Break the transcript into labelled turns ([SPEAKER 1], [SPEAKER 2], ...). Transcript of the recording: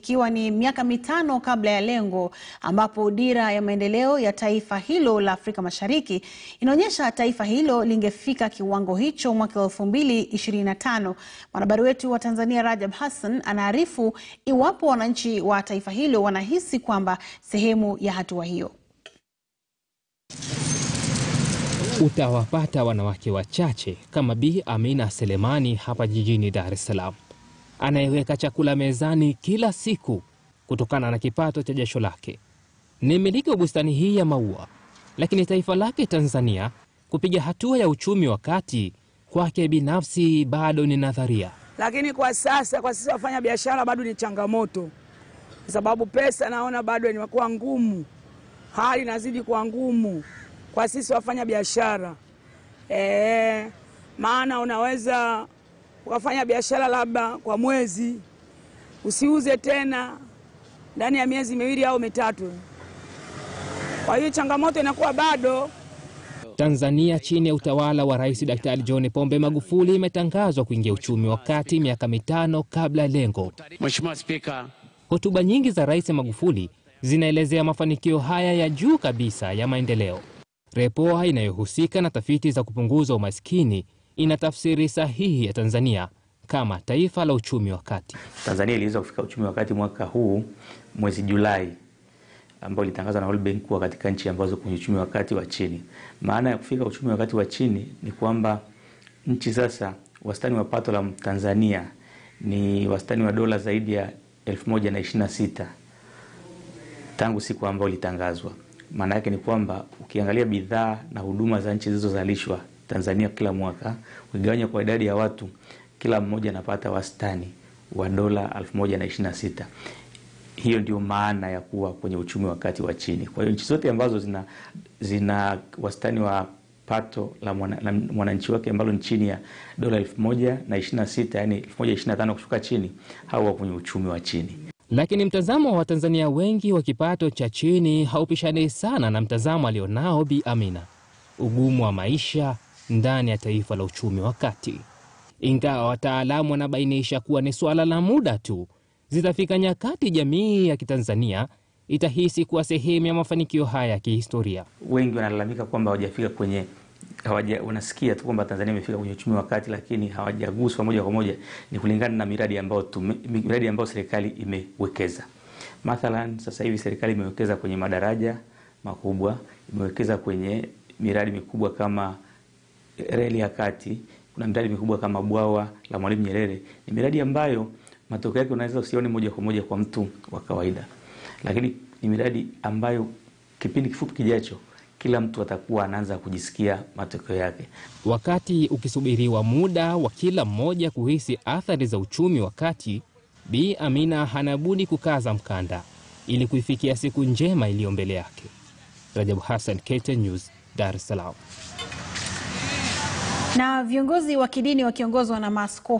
[SPEAKER 1] ikiwa ni miaka mitano kabla ya lengo ambapo dira ya maendeleo ya taifa hilo la Afrika Mashariki inaonyesha taifa hilo lingefika kiwango hicho mwaka 2025. Mwanahabari wetu wa Tanzania Rajab Hassan anaarifu iwapo wananchi wa taifa hilo wanahisi kwamba sehemu ya hatua hiyo.
[SPEAKER 2] Utawapata wanawake wachache kama Bi Amina Selemani hapa jijini Dar es Salaam, anayeweka chakula mezani kila siku kutokana na kipato cha jasho lake. Ni mmiliki wa bustani hii ya maua, lakini taifa lake Tanzania kupiga hatua ya uchumi wa kati kwake binafsi bado ni nadharia.
[SPEAKER 3] Lakini kwa sasa, kwa sisi wafanya biashara bado ni changamoto, kwa sababu pesa naona bado imekuwa ngumu, hali inazidi kuwa ngumu kwa sisi wafanya biashara e, maana unaweza ukafanya biashara labda kwa mwezi usiuze tena ndani ya miezi miwili au mitatu. Kwa hiyo changamoto inakuwa bado.
[SPEAKER 2] Tanzania chini ya utawala wa Rais Daktari John Pombe Magufuli imetangazwa kuingia uchumi wa kati miaka mitano kabla ya lengo.
[SPEAKER 4] Mheshimiwa Spika,
[SPEAKER 2] Hotuba nyingi za Rais Magufuli zinaelezea mafanikio haya ya juu kabisa ya maendeleo. Repoa inayohusika na tafiti za kupunguza umaskini ina tafsiri sahihi ya Tanzania kama taifa la uchumi wa kati.
[SPEAKER 5] Tanzania iliweza kufika uchumi wa kati mwaka huu mwezi Julai, ambao ilitangazwa na World Bank kuwa katika nchi ambazo kwenye uchumi wa kati wa chini. Maana ya kufika uchumi wa kati wa chini ni kwamba nchi sasa, wastani wa pato la Tanzania ni wastani wa dola zaidi ya elfu moja na ishirini na sita tangu siku ambayo ilitangazwa. Maana yake ni kwamba ukiangalia bidhaa na huduma za nchi zilizozalishwa Tanzania kila mwaka, ukigawanya kwa idadi ya watu, kila mmoja anapata wastani wa dola elfu moja na ishirini na sita. Hiyo ndio maana ya kuwa kwenye uchumi wa kati wa chini. Kwa hiyo nchi zote ambazo zina, zina wastani wa pato la mwananchi mwana wake ambalo ni chini ya dola elfu moja na ishirini na sita yani elfu moja ishirini na tano kushuka chini, hao kwenye uchumi wa chini.
[SPEAKER 2] Lakini mtazamo wa Watanzania wengi wa kipato cha chini haupishani sana na mtazamo alionao Bi Amina, ugumu wa maisha ndani ya taifa la uchumi wa kati. Ingawa wataalamu wanabainisha kuwa ni suala la muda tu, zitafika nyakati jamii ya Kitanzania itahisi kuwa sehemu ya mafanikio haya ya kihistoria.
[SPEAKER 5] Wengi wanalalamika kwamba hawajafika kwenye hawaja, wanasikia tu kwamba Tanzania imefika kwenye uchumi wa kati, lakini hawajaguswa moja kwa moja. Ni kulingana na miradi ambayo tume, miradi ambayo serikali imewekeza. Mathalan, sasa hivi serikali imewekeza kwenye madaraja makubwa, imewekeza kwenye miradi mikubwa kama reli ya kati, kuna miradi mikubwa kama bwawa la Mwalimu Nyerere. Ni miradi ambayo matokeo yake unaweza usione moja kwa moja kwa mtu wa kawaida, lakini ni miradi ambayo kipindi kifupi kijacho kila mtu atakuwa anaanza kujisikia matokeo yake.
[SPEAKER 2] Wakati ukisubiriwa muda wa kila mmoja kuhisi athari za uchumi wa kati, Bi Amina hana budi kukaza mkanda ili kuifikia siku njema iliyo mbele yake. Rajabu Hassan, KTN News, Dar es Salaam.
[SPEAKER 1] Na viongozi wa kidini wakiongozwa na maaskofu